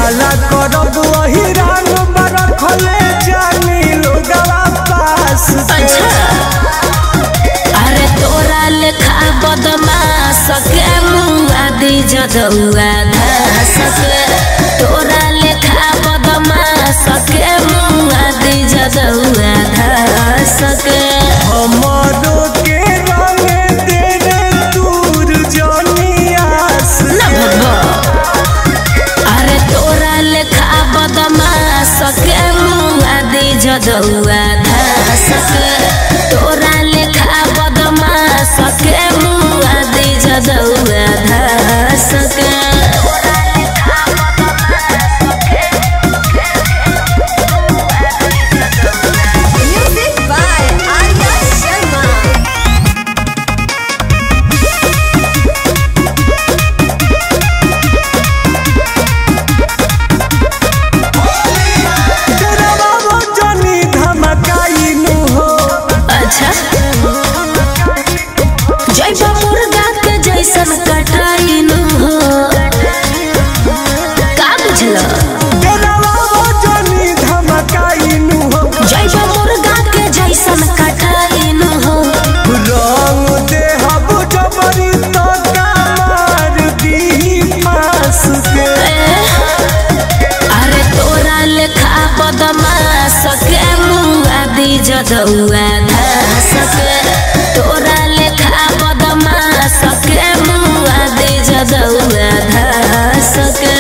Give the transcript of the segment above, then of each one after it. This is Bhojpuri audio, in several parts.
हला करब वही रंग बरखले जानी लोगवा पास अच्छा अरे तोरा लेखा बदमाश के मुआ दी जदुआ धस के तोरा लेखा बदमाश के मुआ दी जदुआ धस के हमरो के रंग तेरे दूर जनियास न भगवा अरे तोरा लेखा बदमाश के मुआ दी जदुआ धस के तोरा लेखा बदमाश के मुआ दी जदुआ धस के Music by Arya Sharma. डरावा वो जनी धमकाइनु हो अच्छा जैसा मुर्गा के जैसन कटाइनु हो का बुझलो डरावा वो जनी धमकाइनु हो जैसा मुर्गा के जैसन कटाइनु हो रंग देहब जबरी तो मार दी पास के अरे तोरा लेखा बदमाश के मुआ दी जदुआ धस के तोरा लेखा बदमाश के मुआ दी जदुआ धस के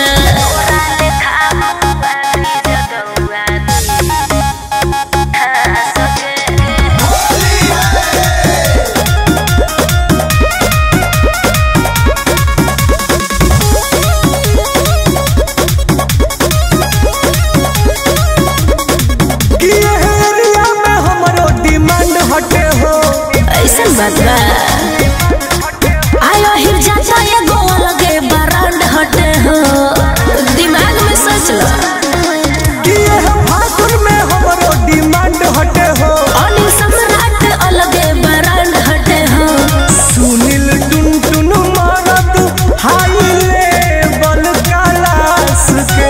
कि एह एरिया में हमरो डिमांड हटे हो ऐसन बात बा आयो हिर जाता ये गोल के बरांड हटे हो दिमाग में सोच लो कि एह फागुन में हमरो डिमांड हटे हो अनिल सम्राट अलगे बरांड हटे हो सुनील टुन टुन मारत हाई लेवल क्लास के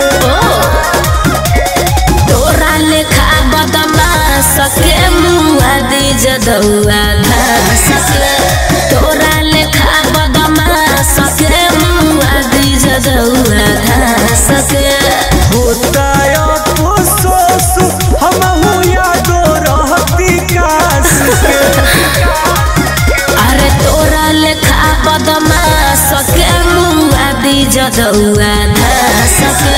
तोरा लेखा बदमाश के मुआ दी जदुआ धस के तोरा लेखा बदमाश के मुआ दी जदुआ धस के होता अफसोस हमहू यादो रहती काश के अरे तोरा लेखा बदमाश के मुआ दी जदुआ धस के